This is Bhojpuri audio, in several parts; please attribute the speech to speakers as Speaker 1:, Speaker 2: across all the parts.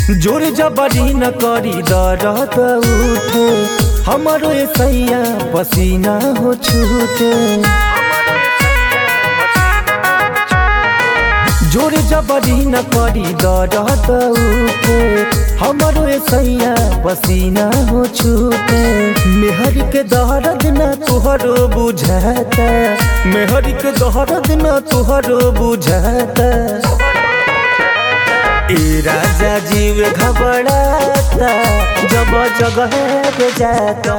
Speaker 1: जोर जबरी न करी दर्द उठे हमारो ए सैया पसीना हो छूटे जोर जबरी न करी दर्द उठे हमारो ए सैया पसीना हो छूटे मेहर के दर्द न तुहरो बुझाता मेहर के दर्द न तुहरो बुझाता ए राजा जीव घबराता जब जगह पे जाता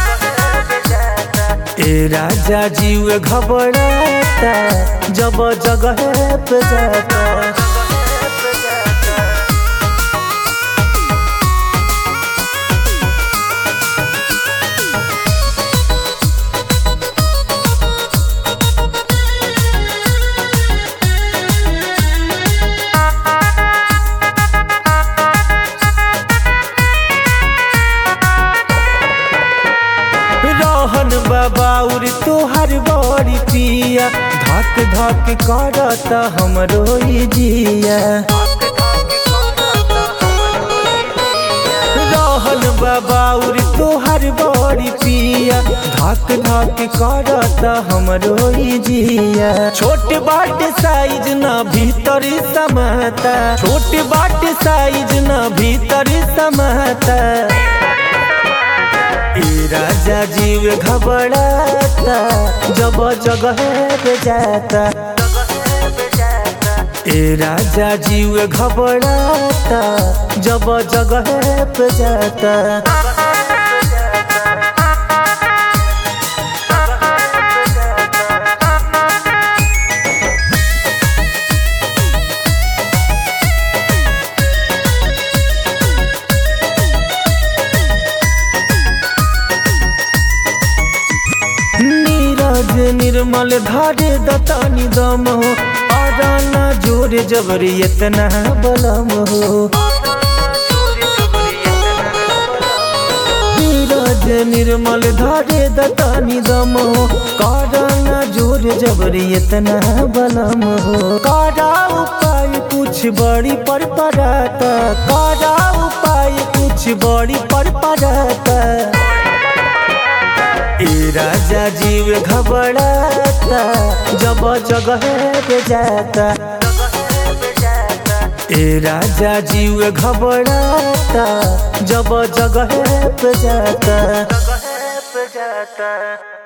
Speaker 1: ए राजा जीव घबराता जब जगह पे जाता रहन बाबाउर तोहर बड़ी पिया धक धक करता हमरो ई जिया रहन बाबाउर तोहर बड़ी पिया धक धक करता हमरो ई जिया छोट बाट साइज न भीतर समाता छोट बाट साइज न भीतर समाता ए राजा जीव घबराता जब जगह पे जाता ए राजा जीव घबराता जब जगह पे जाता नीरज निर्मल धारे दतानी दम हो आराना जोर जबरी इतना बलम हो नीरज निर्मल धारे दतानी दम हो काराना जोर जबरी इतना बलम हो कारा उपाय कुछ बड़ी पर पड़ाता कारा उपाय कुछ बड़ी पर पड़ाता ए राजा जीव घबराता जब जगह पे जाता ए राजा जीव घबराता जब जगह पे जाता